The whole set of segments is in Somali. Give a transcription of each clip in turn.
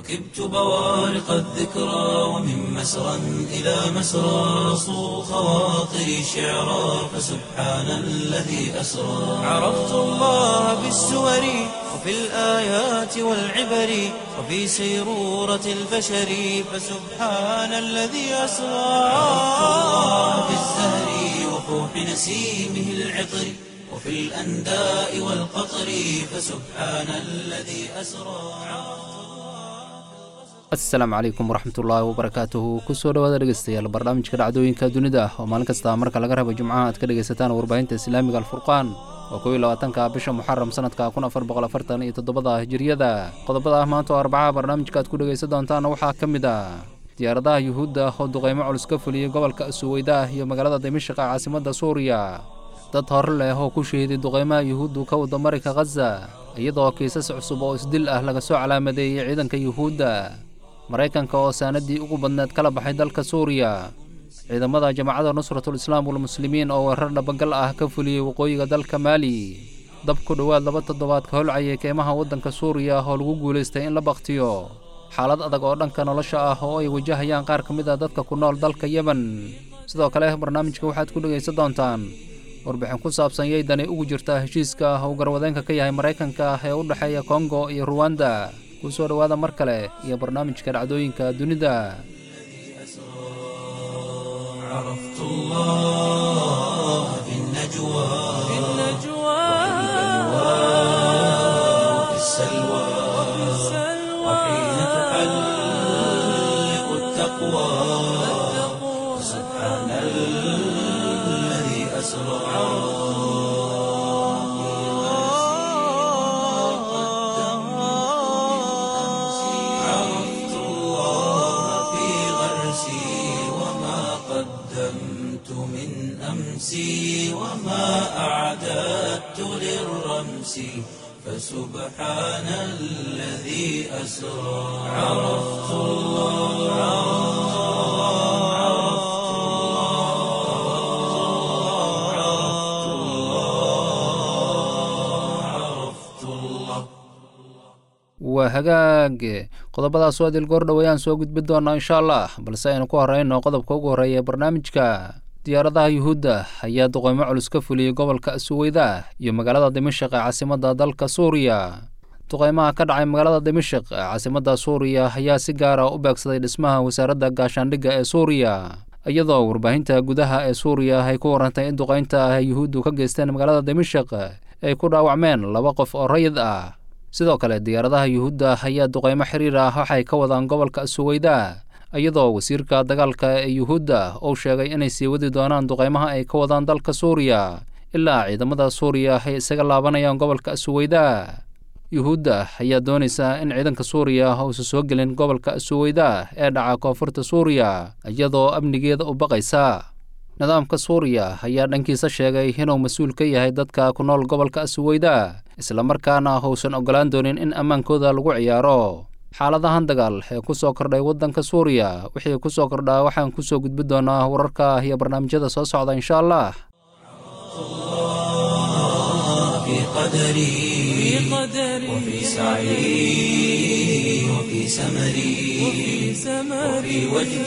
ركبت بوارق الذكرى ومن مسرى إلى مسرى صو خواطري شعرا فسبحان الذي أسرى عرفت الله بالسور وفي الآيات والعبر وفي سيرورة البشر فسبحان الذي أسرى عرفت الله بالزهر وفوح نسيمه العطر وفي الأنداء والقطر فسبحان الذي أسرى asalaamu calaykum waraxmatullaahi wabarakaatuhu kusoo dhawaada dhegeystayaal barnaamijka dhacdooyinka dunida ah oo maalin kasta marka laga rabo jimcaha aad ka dhegaysataan warbaahinta islaamiga alfurqaan waa kow iyo labaatanka bisha muxaram sanadka kun afar boqol afartan iyo toddobada hijiriyada qodobada ah maanta oo arbacaha barnaamijka aad ku dhegaysan doontaana waxaa ka mid ah diyaaradaha yuhuudda oo duqeymo culus ka fuliyey gobolka suweyda iyo magaalada dimashq ee caasimadda suuriya dad hore leh oo ku shahiday duqeymaha yuhuuddu ka wada marayka khaza iyadoo kiisas cusub oo isdil ah laga soo calaamadeeyey ciidanka yuhuudda maraykanka oo saanadii ugu badneed kala baxay dalka suuriya ciidamada jamacadda nusratul islaam walmuslimiin oo weerar dhabagal ah ka fuliyey waqooyiga dalka maali dab ku dhowaad laba toddobaad ka holcayay keymaha waddanka suuriya oo lagu guulaystay in la bakhtiyo xaalad adag oo dhanka nolosha ah oo ay wajahayaan qaar ka mid a dadka ku nool dalka yemen sidoo kale barnaamijka waxaad ku dhegaysan doontaan warbixin ku saabsan yaydani ugu jirta heshiiska ah uu garwadeenka ka yahay maraykanka ah ee u dhexeeya kongo iyo ruwanda ku soo dhowaada mar kale iyo barnaamijka dhacdooyinka dunida عرفت الله في النجوى في النجوى وفي السلوى وحين تحلق التقوى سبحان الذي أسرى عرفت الله في غرسي وما قدمت من أمسي وما أعددت للرمس فسبحان الذي أسرى عرفت الله عرفت الله عرفت الله عرفت الله waa hagaag qodobadaas oo adil goordhow ayaan soo gudbi doonaa insha allah balse aynu ku horeyno qodobka ugu horreeya ee barnaamijka diyaaradaha yuhuudda ayaa duqeymo culus ka fuliyey gobolka suweyda iyo magaalada dimashq ee caasimadda dalka suuriya duqeymaha ka dhacay magaalada dimashq ee caasimadda suuriya ayaa si gaara u beegsaday dhismaha wasaaradda gaashaandhigga ee suuriya iyadoo warbaahinta gudaha ee suuriya ay ku warantay in duqeynta ah ee yuhuuddu ka geysteen magaalada dimashq ay ku dhaawacmeen laba qof oo rayid ah sidoo kale diyaaradaha yuhuudda ayaa duqeymo xiriir ah waxay ka wadaan gobolka suweyda iyadoo wasiirka dagaalka ee yuhuudda uu sheegay inay sii wadi doonaan duqeymaha ay ka wadaan dalka suuriya ilaa ciidamada suuriya ay isaga laabanayaan gobolka suweyda yuhuudda ayaa doonaysa in ciidanka suuriya uusan soo gelin gobolka suweyda ee dhaca koonfurta suuriya iyadoo amnigeeda u baqaysa nidaamka suuriya ayaa dhankiisa sheegay inuu mas-uul ka yahay dadka ku nool gobolka suweyda islamarkaana uusan ogolaan doonin in ammaankooda lagu ciyaaro xaaladahan dagaal ee ku soo kordhay waddanka suuriya wixii ku soo kordhaa waxaan ku soo gudbi doonaa wararka iyo barnaamijyada soo socda insha allah في قدري وفي سعي وفي سمري وفي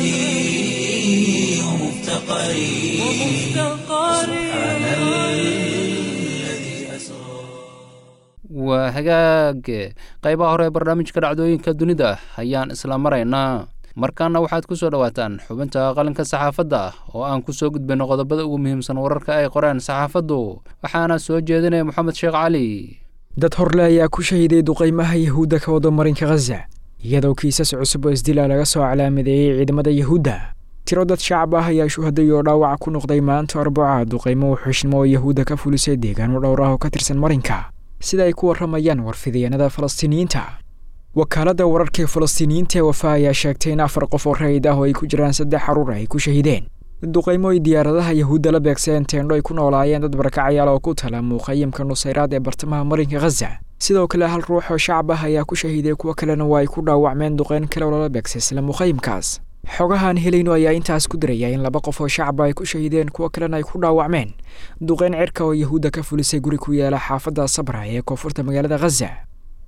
وجدي ومفتقري سبحان الذي أسرى waa hagaag qaybaha hore ee barnaamijka dhacdooyinka dunida ayaan isla maraynaa markaana waxaad ku soo dhowaataan xubinta qalinka saxaafadda oo aan ku soo gudbayno qodobada ugu muhiimsan wararka ay qoreen saxaafaddu waxaana soo jeedinaya moxamed sheekh cali dad horle ayaa ku shahiday duqaymaha yahuudda ka wada marinka khaza iyadoo kiisas cusub oo isdila laga soo calaamadeeyey ciidamada yahuudda tiro dad shacab ah ayaa shuhaday oo dhaawac ku noqday maanta arbaca duqaymo wuxuushimo oo yahuudda ka fulisay deegaano dhowr ah oo ka tirsan marinka sida ay ku warramayaan warfidyaenada falastiiniyiinta wakaaladda wararka ee falastiiniyiinta ee wafa ayaa sheegtay in afar qof oo rayid ah oo ay ku jiraan saddex caruur ay ku shahideen duqaymo ay diyaaradaha yahuudda la beegseen teendho ay ku noolaayeen dad barakacayaal oo ku tala muuqayimka nusayraad ee bartamaha marinka khaza sidoo kale hal ruux oo shacab ah ayaa ku shahiiday kuwo kalena waa ay ku dhaawacmeen duqeyn kale oo lala beegsay isla muqayimkaas xogahaan helayno ayaa intaas ku diraya in laba qof oo shacaba ay ku shahiideen kuwo kalena ay ku dhaawacmeen duqeyn cirka oo yahuudda ka fulisay guri ku yaala xaafadda sabra ee koonfurta magaalada khaza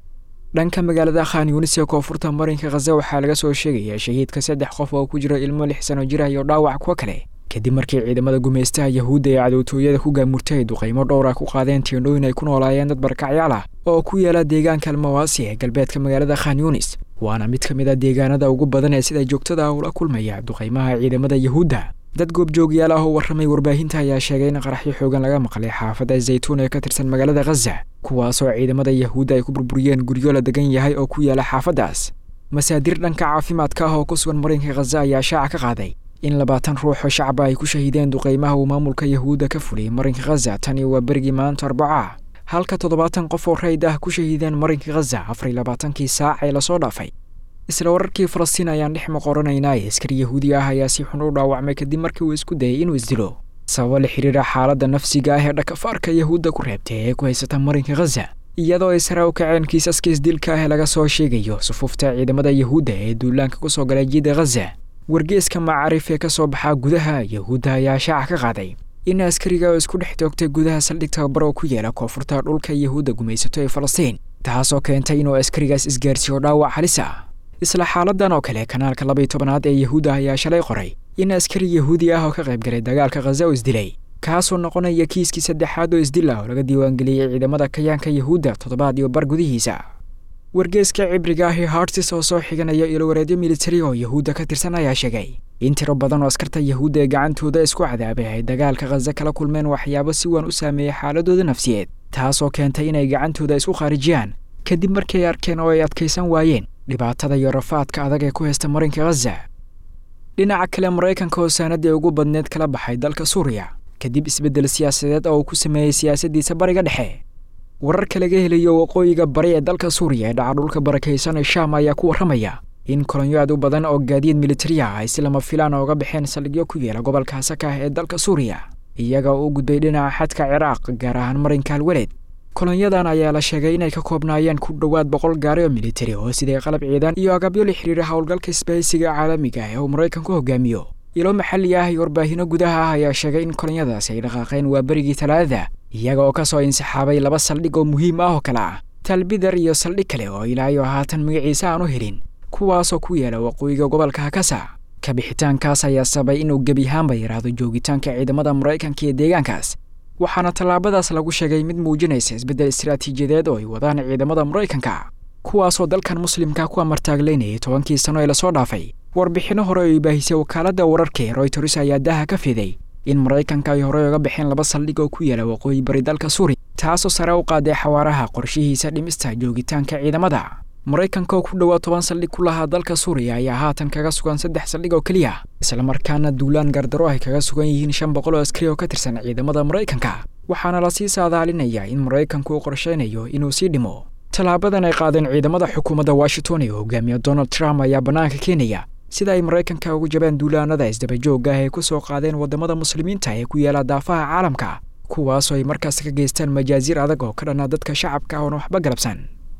dhanka magaalada khan yunis ee koonfurta marinka khaza waxaa laga soo sheegayaa shahiidka saddex qof oo ku jira ilmo lix sano jira iyo dhaawac kuwa kale kadib markii ciidamada gumaystaha yahuudda ee cadowtooyada ku gaamurtay ay duqaymo dhowra ku qaadeen tiendhooyin ay ku noolaayeen dad barkacyaal ah oo ku yaala deegaanka almawaasi ee galbeedka magaalada khan yunis waana mid ka mid a deegaanada ugu badan ee sida joogtada ah ula kulmaya duqaymaha ciidamada yahuudda dad goobjoogyaal ah oo warramay warbaahinta ayaa sheegay in qaraxyo xoogan laga maqlay xaafadda zaytuun ee ka tirsan magaalada khaza kuwaasoo ciidamada yahuudda ay ku burburiyeen guryo la degan yahay oo ku yaala xaafaddaas masaadir dhanka caafimaadka ah oo ku sugan marinka khaza ayaa shaaca ka qaaday in labaatan ruux oo shacaba ay ku shahiideen duqaymaha uu maamulka yahuudda ka fuliyey marinka khaza tani waa berigii maanta arbaca halka toddobaatan qof oo rayd ah ku shahiideen marinka khaza afar iyo labaatankii saac ee lasoo dhaafay isla wararkii falastiin ayaan dhex maqoranaynaa ee askari yahuudi ah ayaa si xun u dhaawacmay kadib markii uu isku dayay inuu isdilo sababo la xiriira xaaladda nafsiga ah ee dhakafaarka yahuudda ku reebtay ee ku haysata marinka khaza iyadoo ay sare u kaceen kiisaska isdilka ah ee laga soo sheegayo sufuufta ciidamada yahuudda ee duulaanka ku soo galay jidda khaza wargeeska macaarif ee ka soo baxaa gudaha yahuudda ayaa shaaca ka qaaday in askariga oo isku dhex toogtay gudaha saldhig tababar oo ku yaala koonfurta dhulka yahuudda gumaysato ee falastiin taasoo keentay inuu askarigaas isgaarsiiyo dhaawac halis ah isla xaaladan oo kale kanaalka labaiyo tobanaad ee yahuudda ayaa shalay qoray in askari yahuudi ah oo ka qayb galay dagaalka khaza oo isdilay kaasoo noqonaya kiiskii saddexaad oo isdil ah oo laga diiwaangeliyey ciidamada kayaanka yahuudda toddobaad iyo bar gudihiisa wargeeska cibriga ah ee hartis oo soo xiganaya ilowareedyo militari oo yahuudda ka tirsan ayaa sheegay in tiro badan oo askarta yahuudda ee gacantooda isku cadaabay ay dagaalka khaza kala kulmeen waxyaabo si waan u saameeyey xaaladooda nafsiyeed taasoo keentay inay gacantooda isku khaarijiyaan kadib markii ay arkeen oo ay adkaysan waayeen dhibaatada iyo rafaadka adag ee ku haysta marinka khaza dhinaca kale maraykanka oo saanadii ugu badneed kala baxay dalka suuriya kadib isbeddel siyaasadeed oo uu ku sameeyey siyaasaddiisa bariga dhexe wararka laga helayo waqooyiga bari ee dalka suuriya ee dhaca dhulka barakaysan ee shaam ayaa ku warramaya in kolonyo aad u badan oo gaadiid militari ah ay si lama filaan ooga baxeen saldhigyo ku yeela gobolka hasaka ah ee dalka suuriya iyaga oo u gudbay dhinaca xadka ciraaq gaar ahaan marinka alweled kolonyadan ayaa la sheegay inay ka koobnaayeen ku dhowaad boqol gaari oo militari oo siday qalab ciidan iyo agabyo la xiriira howlgalka isbahaysiga caalamiga ah ee uu maraykanku hogaamiyo ilo maxalli ah iyo warbaahinno gudaha ah ayaa sheegay in kolonyadaasi ay dhaqaaqeen waa berigii talaadada iyaga oo ka soo insixaabay laba saldhig oo muhiim ah oo kale ah talbidar iyo saldhig kale oo ilaayo haatan magaciisa aan u helin kuwaasoo ku yaala waqooyiga gobolka hakasa ka bixitaankaas ayaa sabay inuu gebi ahaanba yaraado joogitaanka ciidamada maraykanka ee deegaankaas waxaana tallaabadaas lagu sheegay mid muujinaysa isbeddel istaraatiijiyadeed oo ay wadaan ciidamada maraykanka kuwaasoo dalkan muslimka ku amartaagleynayay tobankii sano ee lasoo dhaafay warbixinno hore oo ay baahisay wakaaladda wararka ee royters ayaa daha ka fiday in maraykanka ay horey uga baxeen laba saldhig oo ku yaala waqooyi bari dalka suuriya taasoo sare u qaaday xawaaraha qorshihiisa dhimista joogitaanka ciidamada maraykanka oo ku dhowaa toban saldhig ku lahaa dalka suuriya ayaa haatan kaga sugan saddex saldhig oo keliya islamarkaana duulaan gardaro ay kaga sugan yihiin shan boqol oo askari oo ka tirsan ciidamada maraykanka waxaana lasii saadaalinayaa in maraykanku uu qorshaynayo inuu sii dhimo tallaabadan ay qaadeen ciidamada xukuumadda washington ee hogaamiya donald trump ayaa bannaanka keenaya sida ay maraykanka ugu jabeen duulaanada isdabajoogga ah ay ku soo qaadeen waddamada muslimiinta ee ku yaala daafaha caalamka kuwaasoo ay markaas ka geystaan majaasiir adag oo ka dhanaa dadka shacabka oon waxba galabsan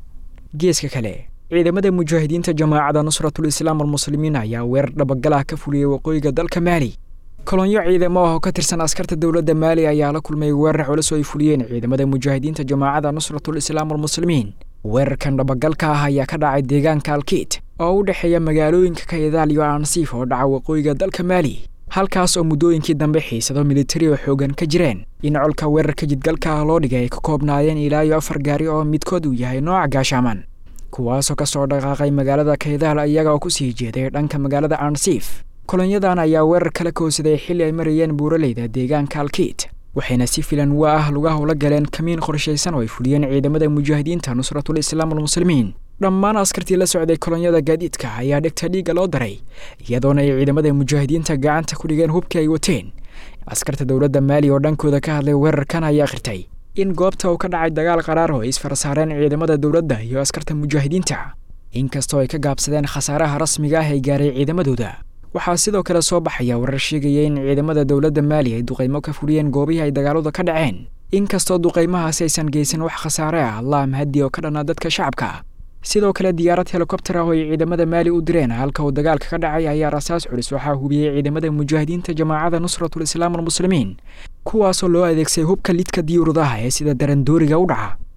geeska kale ciidamada mujaahidiinta jamaacadda nusratul islaam almuslimiin ayaa weerar dhabagalah ka fuliyey waqooyiga dalka maali kolonyo ciidamo ah oo ka tirsan askarta dowladda maali ayaa la kulmay weerar culus oo ay fuliyeen ciidamada mujaahidiinta jamaacadda nusratul islaam almuslimiin weerarkan dhabagalka ah ayaa ka dhacay deegaanka alkiit oo u dhexeeya magaalooyinka kaydaal iyo aansiif oo dhaca waqooyiga dalka maali halkaas oo muddooyinkii dambe xiisado militari oo xoogan ka jireen in colka weerarka jidgalka ah loo dhigay ay ka koobnaayeen ilaa iyo afar gaari oo midkood uu yahay nooca gaashaaman kuwaasoo ka soo dhaqaaqay magaalada kaydaal iyaga oo ku sii jeeday dhanka magaalada aansiif kolonyadan ayaa weerar kala koowsaday xilli ay marayeen buuraleyda deegaanka alkiit waxayna si filan waa ah lugaha ula galeen kamiin qorshaysan oo ay fuliyeen ciidamada mujaahidiinta nusratul islaam almuslimiin dhammaan askartii la socday kolonyada gaadiidka ayaa dhegta dhiigga loo daray iyadoona ay ciidamada mujaahidiinta gacanta ku dhigeen hubkii ay wateen askarta dowladda maali oo dhankooda ka hadlay weerarkan ayaa khirtay in goobta uu ka dhacay dagaal qaraar oo ay isfarasaareen ciidamada dowladda iyo askarta mujaahidiinta inkastoo ay ka gaabsadeen khasaaraha rasmiga ah ay gaaray ciidamadooda waxaa sidoo kale soo baxaya warar sheegaya in ciidamada dowladda maali ay duqaymo ka fuliyeen goobihii ay dagaaladu ka dhaceen inkastoo duqaymahaasi aysan geysan wax khasaare ah allah mahadi oo ka dhanaa dadka shacabka sidoo kale diyaarad helikobter ah oo ay ciidamada maali u direen halka uu dagaalka ka dhacay ayaa rasaas culus waxaa hubiyey ciidamada mujaahidiinta jamaacadda nusratul islaam almuslimiin kuwaasoo loo adeegsaday hubka lidka diyuuradaha ee sida darandooriga u dhaca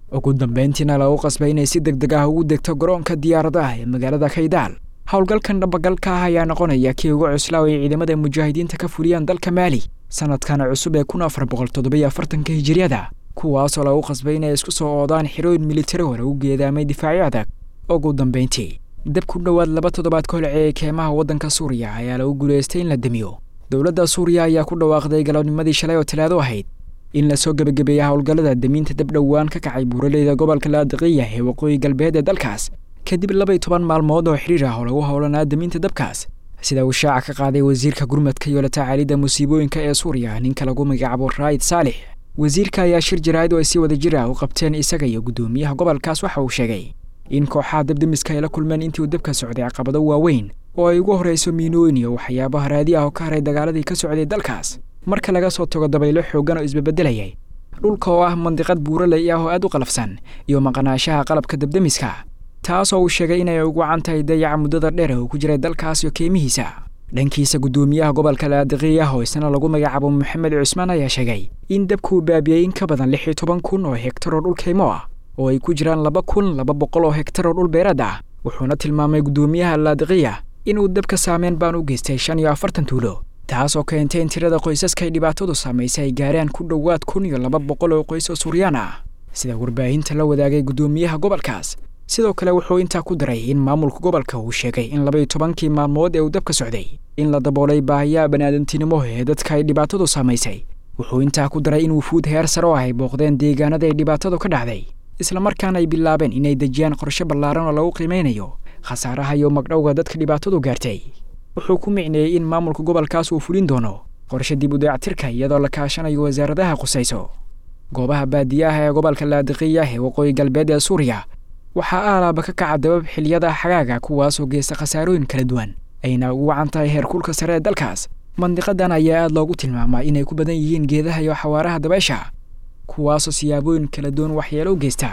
ugu dambayntiina lagu qasbay inay si deg deg ah ugu degto garoonka diyaaradaha ee magaalada kaydaal howlgalkan dhabagalka ah ayaa noqonaya kii ugu cuslaa ay ciidamada mujaahidiinta ka fuliyaan dalka maali sanadkan cusub ee kun afar boqol toddobiyo afartanka hijiriyada kuwaasoo lagu qasbay inay isku soo oodaan xirooyin militari oo lagu geedaamay difaacyo adag ugu dambayntii dab ku dhowaad laba toddobaad ka holceeyay keemaha waddanka suuriya ayaa lagu guulaystay in la demiyo dowladda suuriya ayaa ku dhawaaqday galabnimadii shalay oo talaado ahayd in lasoo gebagabeeya howlgallada damiinta dab dhowaan ka kacay buuraleyda gobolka laadiqiya ee waqooyi galbeed ee dalkaas kadib labaiy toban maalmood oo xidhiir ah oo lagu howlanaa damiinta dabkaas sida uu shaaca ka qaaday wasiirka gurmadka iyo la tacaalidda musiibooyinka ee suuriya ninka lagu magacaabo raa'id saalix wasiirka ayaa shir jaraa'id oo ay si wada jir ah u qabteen isaga iyo guddoomiyaha gobolkaas waxa uu sheegay in kooxaha dabdemiska ay la kulmeen intii uu dabka socday caqabado waaweyn oo ay ugu horrayso miinooyin iyo waxyaabaha raadi ah oo ka haray dagaaladii ka socday dalkaas marka laga soo tago dabaylo xooggan oo isbabeddelayay dhulka oo ah mandiqad buuraley ah oo aad u qalafsan iyo maqnaanshaha qalabka dabdemiska taasoo uu sheegay inay ugu wacan tahay dayaca muddada dheer oo ku jiray dalkaas iyo keemihiisa dhankiisa guddoomiyaha gobolka laadiqiya oo isna lagu magacaabo maxamed cusmaan ayaa sheegay in dabkuu baabiyey in ka badan lix iyo toban kun oo hegtar oo dhul keymo ah oo ay ku jiraan laba kun laba boqol oo hegtar oo dhul beerad ah wuxuuna tilmaamay guddoomiyaha laadiqiya inuu dabka saameyn baan u geystay shan iyo afartan tuulo taasoo keentay in tirada qoysaska ay dhibaatadu saamaysay ay gaaraan ku dhowaad kun iyo laba boqol oo qoys oo suuriyaan ah sida warbaahinta la wadaagay guddoomiyaha gobolkaas sidoo kale wuxuu intaa ku daray in maamulka gobolka uu sheegay in labaiyo tobankii maalmood ee uu dabka socday in la daboolay baahiyaha baniaadantinimo ee dadka ay dhibaatadu saamaysay wuxuu intaa ku daray in wufuud heer sare oo ay booqdeen deegaanada ay dhibaatadu ka dhacday islamarkaana ay bilaabeen inay dejiyaan qorshe ballaaran oo lagu qiimeynayo khasaaraha iyo magdhowga dadka dhibaatadu gaartay wuxuu ku micneeyey in maamulka gobolkaas uu fulin doono qorshe dib u dayactirka iyadoo la kaashanayo wasaaradaha qusayso goobaha baadiyaha ee gobolka laadiqiya ee waqooyi galbeed ee suuriya waxaa aalaaba ka kaca dabab xiliyada xagaaga kuwaasoo geysta khasaarooyin kala duwan ayna ugu wacan tahay heerkulka sare ee dalkaas mandiqadan ayaa aad loogu tilmaamaa inay ku badan yihiin geedaha iyo xawaaraha dabeesha kuwaasoo siyaabooyin kala duwan waxyeelo u geysta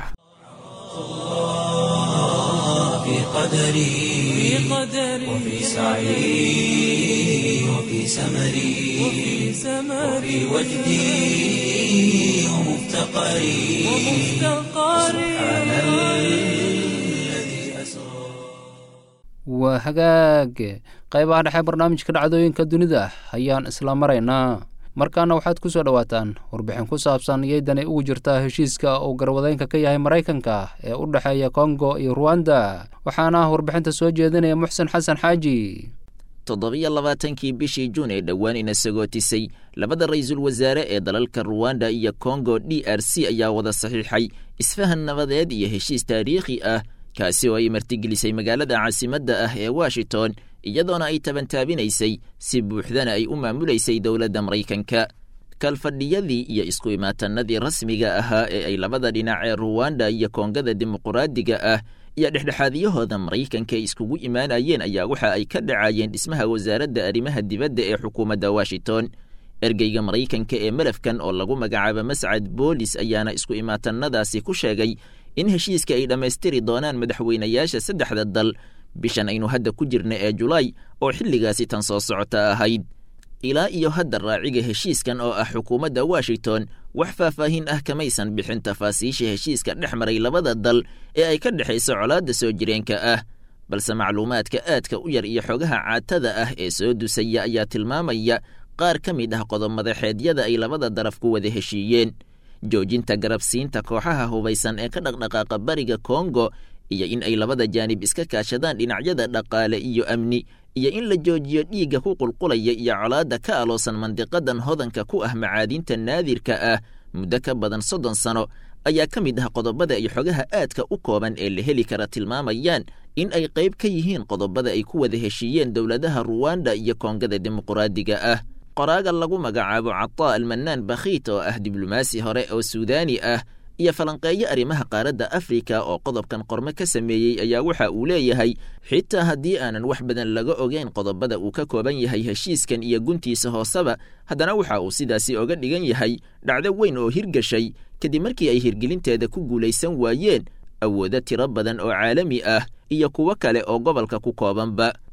في قدري وفي سعي وفي سمري وفي وجدي ومفتقري سبحان الذي أسرى waa hagaag qaybaha dhexe barnaamijka dhacdooyinka dunida ayaan isla maraynaa markaana waxaad ku soo dhowaataan warbixin ku saabsan iyaydani ugu jirtaa heshiiska uu garwadeynka ka yahay maraykanka ee u dhexeeya kongo iyo ruwanda waxaana warbixinta soo jeedinaya muxsen xasan xaaji toddobiyo labaatankii bishii juun ee dhowaan ina sagootisay labada ra-iisul wasaare ee dalalka ruwanda iyo kongo d r c ayaa wada saxiixay isfahan nabadeed iyo heshiis taariikhi ah kaasi oo ay martigelisay magaalada caasimadda ah ee washington iyadoona ay tabantaabinaysay si buuxdana ay u maamulaysay dowladda maraykanka kalfadhiyadii iyo isku imaatanadii rasmiga ahaa ee ay labada dhinac ee ruwanda iyo koongada dimuquraadiga ah iyo dhexdhexaadiyahooda maraykanka iskugu imaanayeen ayaa waxa ay ka dhacayeen dhismaha wasaaradda arrimaha dibadda ee xukuumadda washington ergeyga maraykanka ee malafkan oo lagu magacaabo mascad boolis ayaana isku imaatanadaasi ku sheegay in heshiiska ay dhammaystiri doonaan madaxweynayaasha saddexda dal bishan aynu hadda ku jirna ee julaay oo xilligaasi tan soo socota ahayd ilaa iyo hadda raaciga heshiiskan oo ah xukuumadda washington wax faahfaahin ah kamaysan bixin tafaasiisha heshiiska dhex maray labada dal ee ay ka dhexayso colaadda soo jireenka ah balse macluumaadka aadka u yar iyo xogaha caatada ah ee soo dusaya ayaa tilmaamaya qaar ka mid ah qodob-madaxeedyada ay labada daraf ku wada heshiiyeen joojinta garabsiinta kooxaha hubaysan ee ka dhaqdhaqaaqa bariga kongo iyo in ay labada jaanib iska kaashadaan dhinacyada dhaqaale iyo amni iyo in la joojiyo dhiigga ku qulqulaya iyo colaadda ka aloosan mandiqadan hodanka ku ah macaadinta naadirka ah muddo ka badan soddon sano ayaa ka mid ah qodobada ay xogaha aadka u kooban ee la heli kara tilmaamayaan in ay qayb ka yihiin qodobada ay ku wada heshiiyeen dowladaha ruwanda iyo koongada dimuquraadiga ah qoraaga lagu magacaabo cataa almanaan bakhiit oo ah diblomaasi hore oo suudaani ah iyo falanqeeyo arrimaha qaaradda afrika oo qodobkan qorme ka sameeyey ayaa waxa uu leeyahay xitaa haddii aanan wax badan laga ogeyn qodobada uu ka kooban yahay heshiiskan iyo guntiisa hooseba haddana waxa uu sidaasi oga dhigan yahay dhacdo weyn oo hirgashay kadib markii ay hirgelinteeda ku guulaysan waayeen awoodo tiro badan oo caalami ah iyo kuwo kale oo gobolka ku koobanba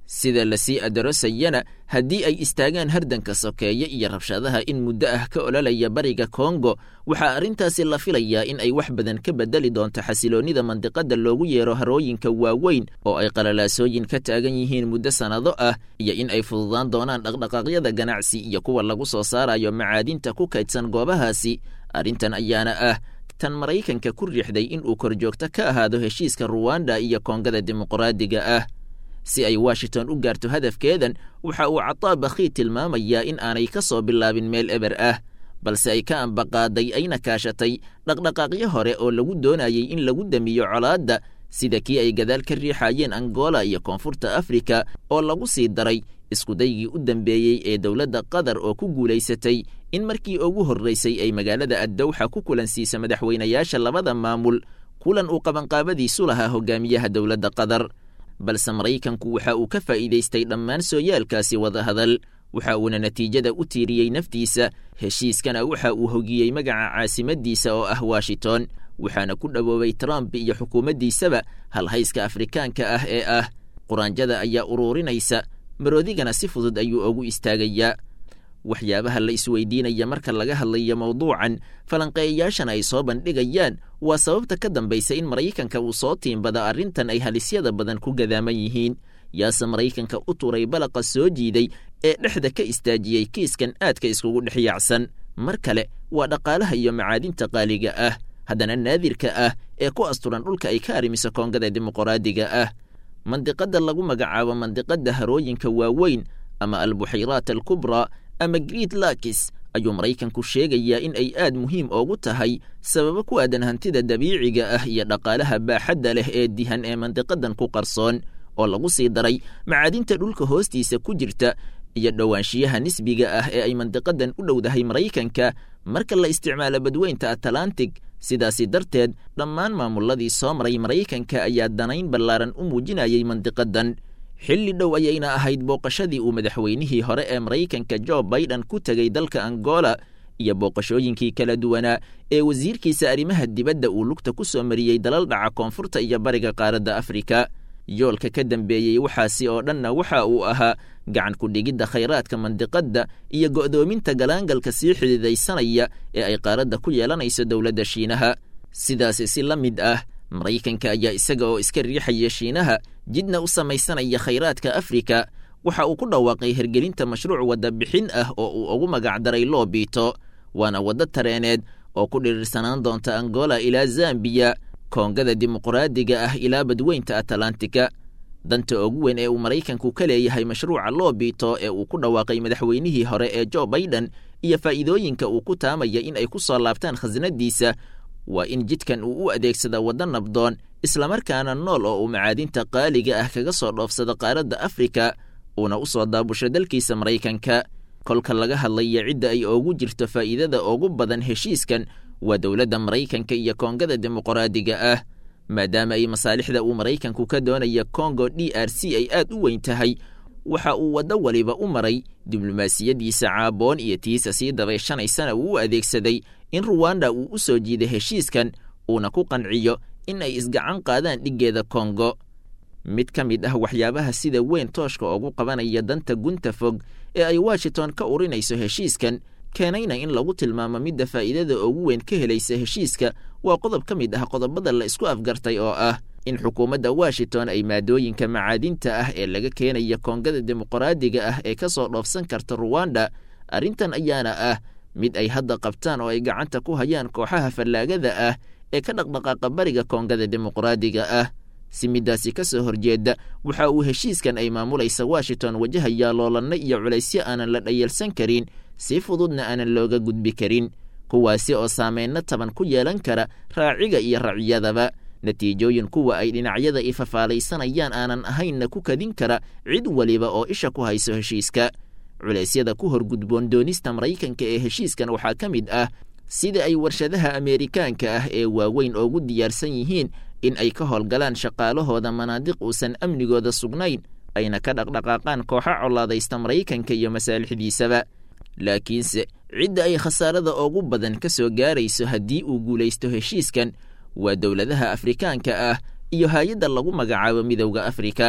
sida lasii adarosayana haddii ay istaagaan hardanka sokeeye iyo rabshadaha in muddo ah ka ololaya bariga kongo waxaa arrintaasi la filayaa in ay wax badan ka bedeli doonto xasiloonnida mandiqadda loogu yeero harooyinka waaweyn oo ay qalalaasooyin ka taagan yihiin muddo sannado ah iyo in ay fududaan doonaan dhaqdhaqaaqyada ganacsi iyo kuwa lagu soo saarayo macaadinta ku kaydsan goobahaasi arrintan ayaana ah tan maraykanka ku riixday in uu korjoogto ka ahaado heshiiska ruwanda iyo koongada dimuqraadiga ah si ay washington u gaarto hadafkeedan waxa uu cataa bakhii tilmaamayaa in aanay ka soo bilaabin meel eber ah balse ay ka ambaqaaday ayna kaashatay dhaqdhaqaaqyo hore oo lagu doonayay in lagu damiyo colaadda sida kii ay gadaal ka riixayeen angola iyo koonfurta afrika oo lagu sii daray iskudaygii u dambeeyey ee dowladda qatar oo ku guulaysatay in markii ugu horraysay ay magaalada addowxa ku kulansiisa madaxweynayaasha labada maamul kulan uu qabanqaabadiisu lahaa hogaamiyaha dowladda qatar balse maraykanku waxa uu ka faa'iidaystay dhammaan sooyaalkaasi wadahadal waxa uuna natiijada u tiiriyey naftiisa heshiiskana waxa uu hogiyey magaca caasimaddiisa oo ah washington waxaana ku dhowoobay trump iyo xukuumaddiisaba halhayska afrikaanka ah ee ah quraanjada ayaa uruurinaysa maroodigana si fudud ayuu ugu istaagayaa waxyaabaha la isweydiinaya marka laga hadlayo mawduucan falanqeeyayaashana ay soo bandhigayaan waa sababta ka dambaysa in maraykanka uu soo tiimbada arrintan ay halisyada badan ku gadaaman yihiin yaase maraykanka u turay balaqa soo jiiday ee dhexda ka istaajiyey kiiskan aadka iskugu dhex yaacsan mar kale waa dhaqaalaha iyo macaadinta qaaliga ah haddana naadirka ah ee ku asturan dhulka ay ka arrimiso koongada dimuqraadiga ah mandiqadda lagu magacaabo mandiqadda harooyinka waaweyn ama albuxayraat alkubraa ama greet lakis ayuu maraykanku sheegayaa in ay aad muhiim oogu tahay sababo ku aadan hantida dabiiciga ah iyo dhaqaalaha baaxadda leh ee dihan ee mandiqadan ku qarsoon oo lagu sii daray macaadinta dhulka hoostiisa ku jirta iyo dhowaanshiyaha nisbiga ah ee ay mandiqadan u dhowdahay maraykanka marka la isticmaalo badweynta atalantig sidaasi darteed dhammaan maamuladii soo maray maraykanka ayaa danayn ballaaran u muujinayay mandiqadan xilli dhow ayayna ahayd booqashadii uu madaxweynihii hore ee maraykanka jo baiden ku tegey dalka angola iyo booqashooyinkii kala duwanaa ee wasiirkiisa arrimaha dibadda uu lugta ku soo mariyey dalal dhaca koonfurta iyo bariga qaaradda afrika yoolka ka dambeeyey waxaasi oo dhanna waxa uu ahaa gacan ku-dhigidda khayraadka mandiqadda iyo go'doominta galaangalka sii xididaysanaya ee ay qaaradda ku yeelanayso dowladda shiinaha sidaasi si la mid ah maraykanka ayaa isaga oo iska riixaya shiinaha jidna u samaysanaya khayraadka afrika waxa uu ku dhawaaqay hergelinta mashruuc wadda bixin ah oo uu ugu magacdaray loobito waana waddo tareeneed oo ku dhirirsanaan doonta angola ilaa zambiya koongada dimuqraadiga ah ilaa badweynta atalantika danta ugu weyn ee uu maraykanku ka leeyahay mashruuca loobito ee uu ku dhawaaqay madaxweynihii hore ee jo baiden iyo faa'iidooyinka uu ku taamaya in ay ku soo laabtaan khasnadiisa waa in jidkan uu u adeegsada waddo nabdoon islamarkaana nool oo uu macaadinta qaaliga ah kaga soo dhoofsado qaaradda afrika uuna u soo daabusho dalkiisa maraykanka kolka laga hadlaya cidda ay oogu jirto faa'iidada ugu badan heshiiskan waa dowladda maraykanka iyo koongada dimuqraadiga ah maadaama ay masaalixda uu maraykanku ka doonaya kongo d r c ay aad u weyn tahay waxa uu waddo waliba u maray diblomaasiyaddiisa caaboon iyo tiisa sii dabayshanaysana uu u adeegsaday in ruwanda uu u soo jiiday heshiiskan uuna ku qanciyo in ay isgacan qaadaan dhiggeeda kongo mid ka mid ah waxyaabaha sida weyn tooshka ugu qabanaya danta gunta fog ee ay washington ka urinayso heshiiskan keenayna in lagu tilmaamo midda faa'iidada ugu weyn ka helaysa heshiiska waa qodob ka mid ah qodobada la isku afgartay oo ah in xukuumadda washington ay maadooyinka macaadinta ah ee laga keenaya koongada dimuqraadiga ah ee ka soo dhoofsan karta ruwanda arrintan ayaana ah mid ay hadda qabtaan oo ay gacanta ku hayaan kooxaha fallaagada ah ee ka dhaqdhaqaaqa bariga koongada dimuqraadiga ah si middaasi ka soo horjeeda waxa uu heshiiskan ay maamulaysa washington wajahayaa loolanno iyo culaysyo aanan la dhayalsan karin si fududna aanan looga gudbi karin kuwaasi oo saameynno taban ku yeelan kara raaciga iyo raciyadaba natiijooyin kuwa ay dhinacyada ifafaalaysanayaan aanan ahaynna ku kadin kara cid waliba oo isha ku hayso heshiiska culeysyada ku horgudboon doonista maraykanka ee heshiiskan waxaa ka mid ah sida ay warshadaha ameerikaanka ah ee waaweyn oogu diyaarsan yihiin in ay ka howlgalaan shaqaalahooda manaadiq uusan amnigooda sugnayn ayna ka dhaqdhaqaaqaan kooxo colaadaysta maraykanka iyo masaalixdiisaba laakiinse cidda ay khasaarada ugu badan ka soo gaarayso haddii uu guulaysto heshiiskan waa dowladaha afrikaanka ah iyo hay-adda lagu magacaabo midowda afrika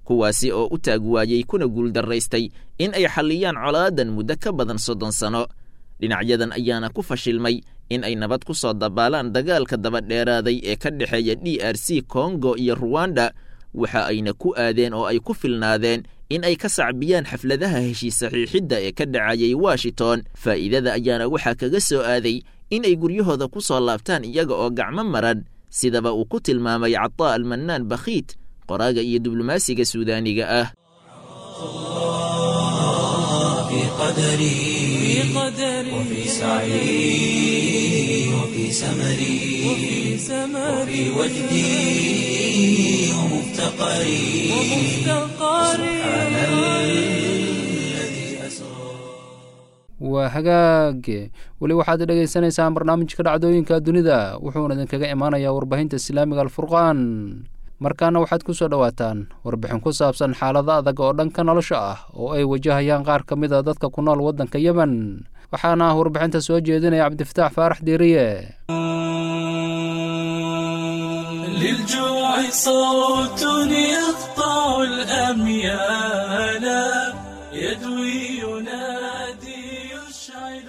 kuwaasi oo u taag waayey kuna guuldarraystay in ay xalliyaan colaadan muddo ka badan soddon sano dhinacyadan ayaana ku fashilmay in ay nabad ku soo dabaalaan dagaalka dabadheeraaday ee ka dhexeeya d r c kongo iyo ruwanda waxa ayna ku aadeen oo ay ku filnaadeen in ay ka sacbiyaan xafladaha heshiis saxiixidda ee ka dhacayay washington faa'iidada ayaana waxaa kaga soo aaday in ay guryahooda ku soo laabtaan iyaga oo gacmo maran sidaba uu ku tilmaamay cataa almannaan bakhiit qoraaga iyo diblomaasiga suudaaniga ah في قدري وفي سعي وفي سمري وفي وجدي ومفتقري سبحان الذي أسرى waa hagaage weli waxaad dhegaysanaysaan barnaamijka dhacdooyinka dunida wuxuuna idinkaga imaanayaa warbaahinta islaamiga alfurqaan markaana waxaad ku soo dhowaataan warbixin ku saabsan xaalado adag oo dhanka nolosha ah oo ay wajahayaan qaar ka mid a dadka ku nool waddanka yemen waxaana ah warbixinta soo jeedinaya cabdifataax faarax diiriye للجوع صوت يقطع الأميال يدوي ينادي يشعل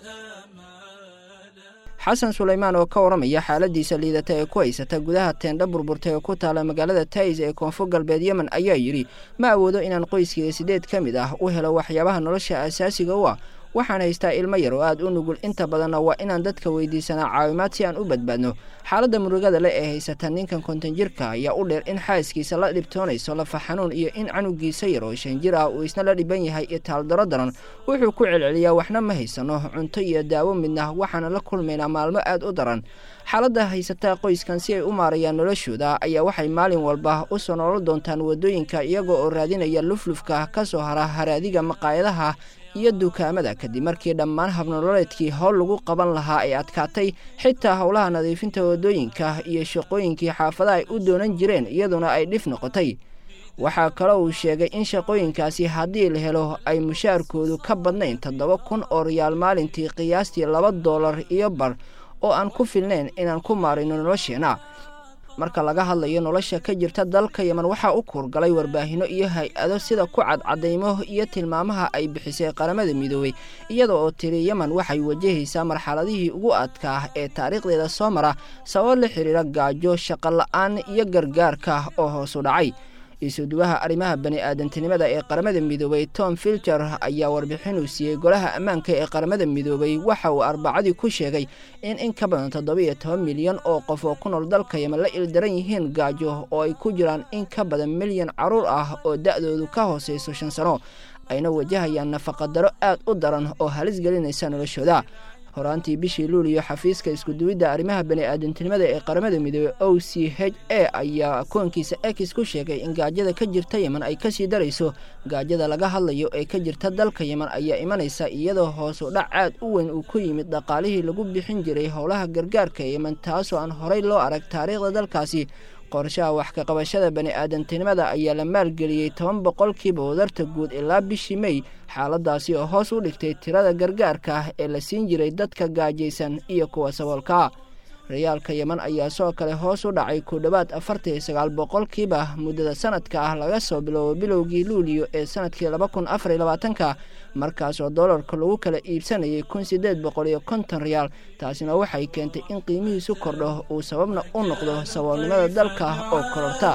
الآمال xasan sulaymaan oo ka waramaya xaaladiisa liidata ee ku haysata gudaha teendha burburtay oo ku taala magaalada tays ee koonfur galbeed yemen ayaa yidhi ma awoodo inaan qoyskaiga sideed ka mid ah u helo waxyaabaha nolosha asaasiga u ah waxaan haystaa ilmo yar oo aad u nugul inta badanna waa inaan dadka weydiisanaa caawimaad si aan u badbaadno xaaladda murugada le ee haysata ninkan konton jirka ayaa u dheer in xaaskiisa la dhibtoonayso lafa xanuun iyo in canugiisa yar oo shan jir ah uu isna la dhiban yahay iyo taaldaro daran wuxuu ku celceliyaa waxna ma haysano cunto iyo daawo midna waxaana la kulmaynaa maalmo aad u daran xaaladda haysata qoyskan si ay u maarayaan noloshooda ayaa waxay maalin walba u soo nolol doontaan waddooyinka iyagoo oo raadinaya luflufka ka soo hara haraadiga maqaayadaha iyo dukaamada kadib markii dhammaan habnololeedkii howl lagu qaban lahaa ay adkaatay xitaa howlaha nadiifinta waddooyinka iyo shaqooyinkii xaafadaha ay u doonan jireen iyaduna ay dhif noqotay waxaa kaloo uu sheegay in shaqooyinkaasi haddii la helo ay mushaarkoodu ka badnayn toddoba kun oo riyaal maalintii qiyaastii laba doolar iyo bar oo aan ku filnayn inaan ku maarino nolosheenna marka laga hadlayo nolosha ka jirta dalka yemen waxaa u kuurgalay warbaahinno iyo hay-ado sida ku cadcadaymo iyo tilmaamaha ay bixisay qaramada midoobey iyada oo tiri yemen waxay wajahaysaa marxaladihii ugu adkaa ee taariikhdeeda soo mara sabab la xiriira gaajo shaqola'aan iyo gargaarka oo hoosu dhacay isuduwaha arrimaha bani-aadantinimada ee qaramada midoobey tom filter ayaa warbixin uu siiyey golaha ammaanka ee qaramada midoobey waxa uu arbacadii ku sheegay in in ka badan toddoba-iyo toban milyan oo qof oo ku nool dalka yemen la ildaran yihiin gaajo oo ay ku jiraan in ka badan milyan carruur ah oo da'doodu ka hoosayso shan sano ayna wajahayaan nafaqadaro aad u daran oo halis gelinaysa noloshooda horaantii bishii luuliyo xafiiska iskuduwidda arrimaha bani-aadantinimada ee qaramada midoobey o c h a ayaa koonkiisa ex ku sheegay in gaajada ka jirta yemen ay kasii darayso gaajada laga hadlayo ee ka jirta dalka yemen ayaa imanaysa iyadoo hoosu dhac aad u weyn uu ku yimid dhaqaalihii lagu bixin jiray howlaha gargaarka yemen taasoo aan horay loo arag taariikhda dalkaasi qorshaha wax ka qabashada bani-aadantinimada ayaa la maalgeliyey toban boqolkiiba wadarta guud ilaa bishii mey xaaladaasi oo hoos u dhigtay tirada gargaarka ah ee la siin jiray dadka gaajaysan iyo kuwa saboolka rayaalka yemen ayaa soo kale hoos u dhacay ku dhowaad afartan iyo sagaal boqolkiiba muddada sanadka ah laga soo bilowbo bilowgii luuliyo ee sanadkii laba kun afar iyo labaatanka markaasoo doolarka lagu kala iibsanayay kun siddeed boqol iyo konton riyaal taasina waxay keentay in qiimihiisu kordho uu sababna u noqdo saboolnimada dalka oo kororta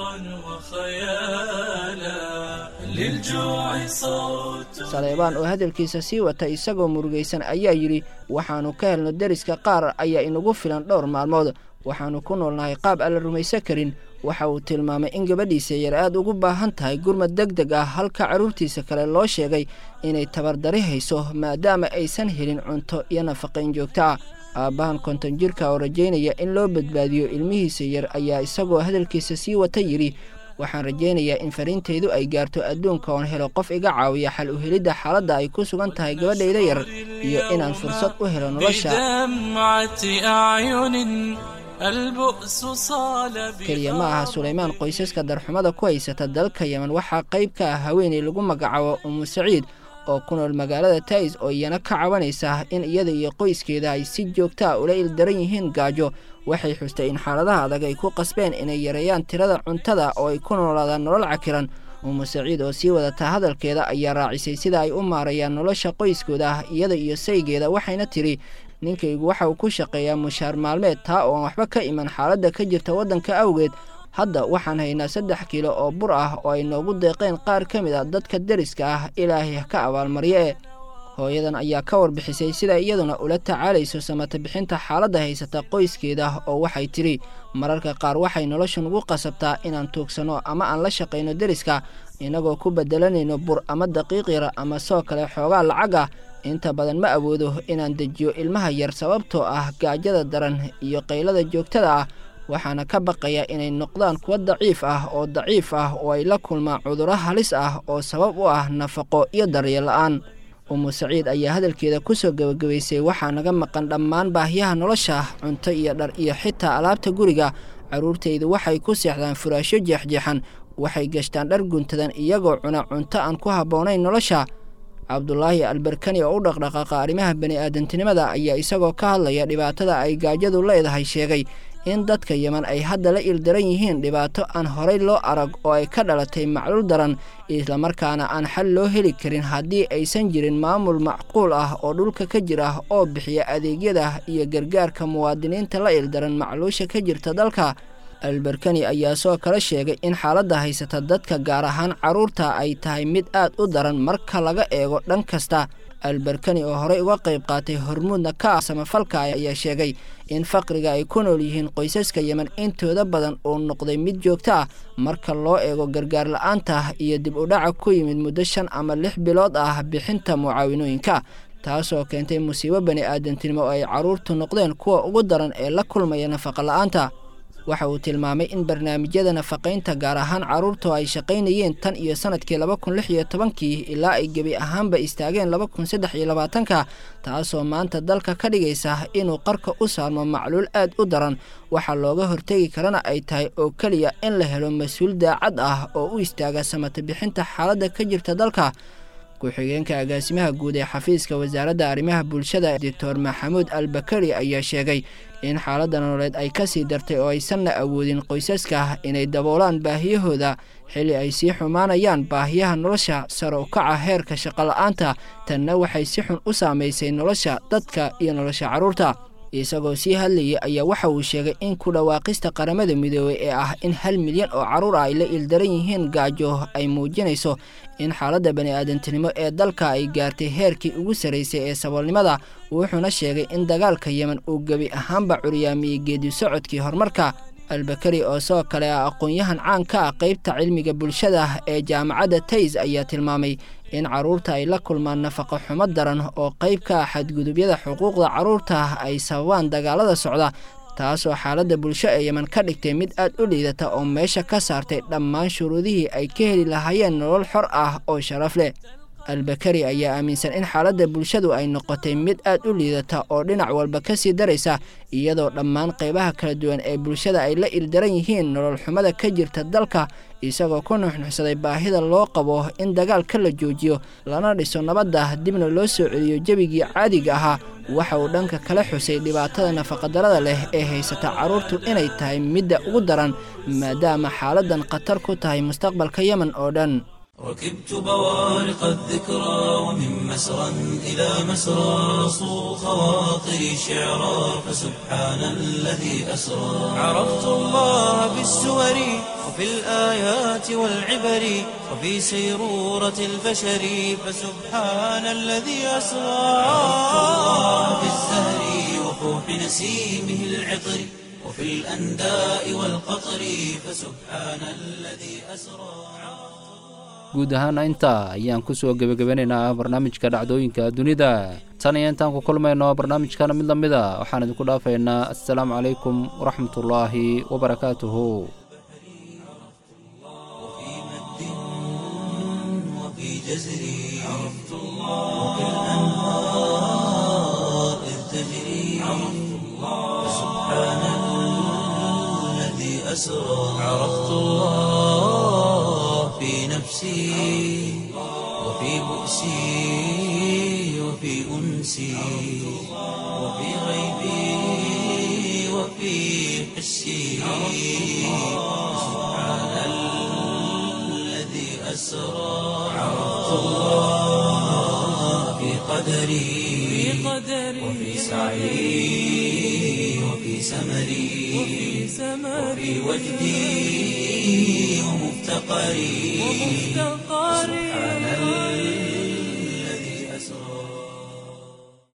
saleebaan oo hadalkiisa sii wata isagoo murugaysan ayaa yidhi waxaannu ka helno deriska qaar ayaa inagu filan dhowr maalmood waxaannu ku noolnahay qaab aan la rumaysan karin waxa uu tilmaamay in gabadhiisa yar aad ugu baahan tahay gurmad deg deg ah halka carruurtiisa kale loo sheegay inay tabardari hayso maadaama aysan helin cunto iyo nafaqayn joogto ah aabbahan konton jirka oo rajaynaya in loo badbaadiyo ilmihiisa yar ayaa isagoo hadalkiisa sii wata yidhi waxaan rajaynayaa in fariintaydu ay gaarto adduunka oon helo qof iga caawiya xal u helidda xaaladda ay ku sugan tahay gabadhayda yar iyo inaan fursad u helo nolosha keliya ma aha sulaymaan qoysaska darxumada ku haysata dalka yemen waxaa qayb ka ah haweenay lagu magacaabo umu saciid oo ku nool magaalada tais oo iyana ka cabanaysa in iyada iyo qoyskeeda ay si joogtaa ula ildaran yihiin gaajo waxay xustay in xaaladaha adag ay ku qasbeen inay yareeyaan tirada cuntada oo ay ku noolaadaan nolol cakiran umu saciid oo sii wadataa hadalkeeda ayaa raacisay sida ay u maarayaan nolosha qoyskooda ah iyada iyo saygeeda waxayna tidhi ninkaygu waxa uu ku shaqeeyaa mushaar maalmeed taa oo aan waxba ka iman xaaladda ka jirta waddanka awgeed hadda waxaan haynaa saddex kiilo oo bur ah oo ay noogu deeqeen qaar ka mid a dadka deriska ah ilaahay ka abaalmaryo e hooyadan ayaa ka warbixisay sida iyaduna ula tacaalayso samata bixinta xaaladda haysata qoyskeeda oo waxay tidhi mararka qaar waxay nolosha nugu qasabtaa inaan tuugsanno ama aan la shaqayno deriska innagoo ku beddelanayno bur ama daqiiq yar ama soo kale xoogaa lacag ah inta badan ma awoodo inaan dejiyo ilmaha yar sababtoo ah gaajada daran iyo qaylada joogtada ah waxaana ka baqaya inay noqdaan kuwa daciif ah oo daciif ah oo ay la kulmaan cudurro halis ah oo sabab u ah nafaqo iyo daryeel la'aan umu saciid ayaa hadalkeeda ku soo gebagabaysay waxaa naga maqan dhammaan baahiyaha nolosha cunto iyo dhar iyo xitaa alaabta guriga carruurtaydu waxay ku seexdaan furaashyo jeexjeexan waxay gashtaan dhar guntadan iyagoo cuna cunto aan ku habboonayn nolosha cabdulaahi albarkani oo u dhaqdhaqaaqa arrimaha bani'aadantinimada ayaa isagoo ka hadlaya dhibaatada ay gaajadu leedahay sheegay in dadka yeman ay hadda la ildaran yihiin dhibaato aan horay loo arag oo ay ka dhalatay macluul daran islamarkaana aan xal loo heli karin haddii aysan jirin maamul macquul ah oo dhulka ka jir ah oo bixiya adeegyada iyo gargaarka muwaadiniinta la ildaran macluusha ka jirta dalka albarkani ayaa soo kala sheegay in xaaladda haysata dadka gaar ahaan carruurta ay tahay mid aad u daran marka laga eego dhan kasta albarkani oo horey uga qayb qaatay hormuudna ka ah samafalka ayaa sheegay in faqriga ay ku nool yihiin qoysaska yemen intooda badan uu noqday mid joogto ah marka loo eego gargaar la-aanta iyo dib u dhaca ku yimid muddo shan ama lix bilood ah bixinta mucaawinooyinka taasoo keentay musiibo bani aadantinimo oo ay carruurtu noqdeen kuwa ugu daran ee la kulmaya nafaqa la-aanta waxa uu tilmaamay in barnaamijyada nafaqaynta gaar ahaan carruurtu ay shaqaynayeen tan iyo sanadkii laba kun lix iyo tobankii ilaa ay gebi ahaanba istaageen laba kun saddex iyo labaatanka taasoo maanta dalka ka dhigaysa inuu qarka u saarmo macluul aad u daran waxaa looga hortegi karana ay tahay oo keliya in la helo mas-uul daacad ah oo u istaaga samata bixinta xaaladda ka jirta dalka ku-xigeenka agaasimaha guud ee xafiiska wasaaradda arrimaha bulshada doctor maxamuud albakari ayaa sheegay in xaaladda nololeed ay ka sii dartay oo aysanna awoodin qoysaska inay daboolaan baahiyahooda xilli ay sii xumaanayaan baahiyaha nolosha sare u kaca heerka shaqola'aanta tanna waxay si xun u saamaysay nolosha dadka iyo nolosha carruurta isagoo sii hadlayay ayaa waxa uu sheegay in ku dhawaaqista qaramada midoobey ee ah in hal milyan oo carruur ah ay la ildaran yihiin gaajo ay muujinayso in xaaladda bani'aadantinimo ee dalka ay gaartay heerkii ugu sarraysay ee saboolnimada wuxuuna sheegay in dagaalka yemen uu gebi ahaanba curyaamiyey geedi socodkii horumarka albakari oo sidoo kale ah aqoon-yahan caan ka ah qaybta cilmiga bulshada ee jaamacadda tays ayaa tilmaamay in carruurta ay la kulmaan nafaqo xumo daran oo qayb ka ah xadgudubyada xuquuqda carruurta ay sababaan dagaalada socda taasoo xaaladda bulsho ee yemen ka dhigtay mid aad u liidata oo meesha ka saartay dhammaan shuruudihii ay ka heli lahaayeen nolol xor ah oo sharaf leh albakari ayaa aaminsan in xaaladda bulshadu ay noqotay mid aad u liidata oo dhinac walba ka sii daraysa iyadoo dhammaan qaybaha kala duwan ee bulshada ay la ildaran yihiin nolol xumada ka jirta dalka isagoo ku nuxnuxsaday baahida loo qabo in dagaalka la joojiyo lana dhiso nabadda dibna loo soo celiyo jebigii caadiga ahaa waxa uu dhanka kala xusay dhibaatada nafaqadarada leh ee haysata carruurtu inay tahay midda ugu daran maadaama xaaladdan khatar ku tahay mustaqbalka yemen oo dhan ركبت بوارق الذكرى ومن مسرى إلى مسرى صو خواطري شعرا فسبحان الذي أسرى عرفت الله بالسور وفي الآيات والعبر وفي سيرورة البشر فسبحان الذي أسرى عرفت الله بالزهر وفوح نسيمه العطر وفي الأنداء والقطر فسبحان الذي أسرى guud ahaana intaa ayaan ku soo gebagabanaynaa barnaamijka dhacdooyinka dunida tan iyo intaan ku kulmayno barnaamijkana mid la mid a waxaan idinku dhaafaynaa assalaamu calaykum waraxmatullaahi wabarakaatuhu عرفت الله في نفسي نفسي وفي بؤسي وفي أنسي وفي غيبي وفي حسي سبحان الذي أسرى عرفت الله في قدري وفي سعي وفي سمري وفي وجدي ومفتقري